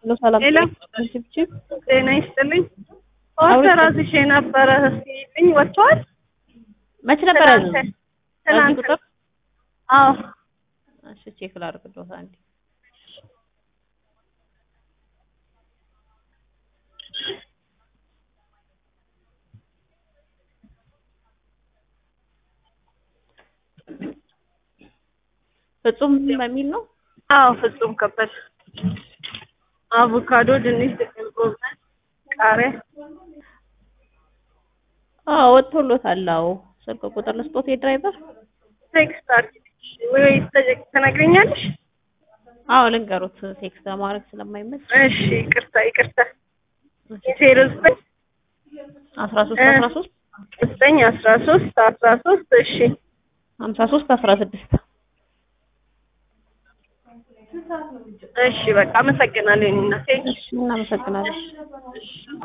ነው ሰላም ሄሎ ችብችብ ጤና ይስጥልኝ። ፖስተር አዝዤ ነበረ እስኪልኝ ወጥቷል። መች ነበር ያዘው? ትናንት በዚህ ትናንት ቁጥር አዎ እሺ ቼክ ላድርግልዎት አንዴ ፍጹም በሚል ነው አዎ ፍጹም ከበደ አቮካዶ፣ ድንች፣ ጥቅል ጎመን፣ ቃሪያ አዎ ወጥቶሎታል። አዎ ስልክ ቁጥር ልስጦት የድራይቨር ቴክስት አድርጊልኝ ወይስ ተጀ- ትነግሪኛለሽ? አዎ ልንገሩት ቴክስት ለማድረግ ስለማይመች እሺ ይቅርታ ይቅርታ ዜሮ ዘጠኝ አስራ ሶስት አስራ ሶስት ዘጠኝ አስራ ሶስት አስራ ሶስት እሺ ሀምሳ ሶስት አስራ ስድስት እሺ በቃ አመሰግናለሁ። እኔ እናቴ እሺ እናመሰግናለን።